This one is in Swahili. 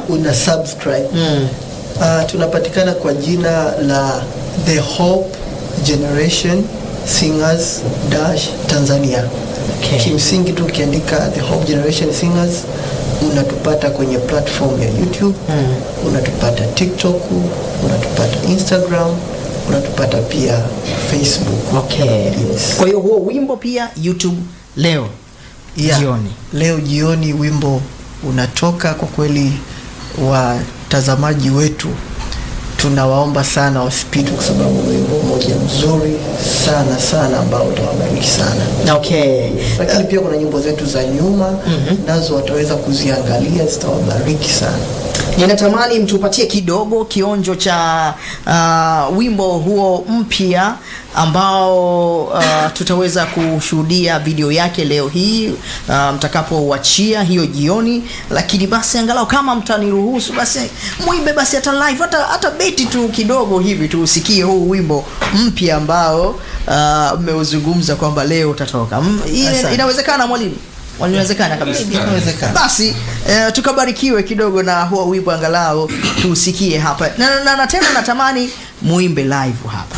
una subscribe Mm. uh, tunapatikana kwa jina la The Hope Generation Singers Dash Tanzania. Okay. Kimsingi tu ukiandika The Hope Generation Singers unatupata kwenye platform ya YouTube Mm. unatupata TikTok, unatupata Instagram, unatupata pia Facebook. Okay. Yes. Kwa hiyo huo wimbo pia YouTube leo Yeah. jioni. Leo jioni wimbo unatoka. Kwa kweli, watazamaji wetu tunawaomba sana wasipitwe, kwa sababu ni wimbo mmoja mzuri sana sana ambao utawabariki sana. Okay. Lakini pia kuna nyimbo zetu za nyuma nazo wataweza kuziangalia, zitawabariki sana. Ninatamani mtupatie kidogo kionjo cha uh, wimbo huo mpya ambao uh, tutaweza kushuhudia video yake leo hii uh, mtakapouachia hiyo jioni, lakini basi angalau kama mtaniruhusu basi muimbe basi hata live hata, hata beti tu kidogo hivi tuusikie huu wimbo mpya ambao uh, mmeuzungumza kwamba leo utatoka. Mm, ile- Asante. Inawezekana mwalimu? Inawezekana kabisa. Inawezekana. Basi eh, tukabarikiwe kidogo na huo wimbo angalau tuusikie hapa na, na, na tena natamani muimbe live hapa.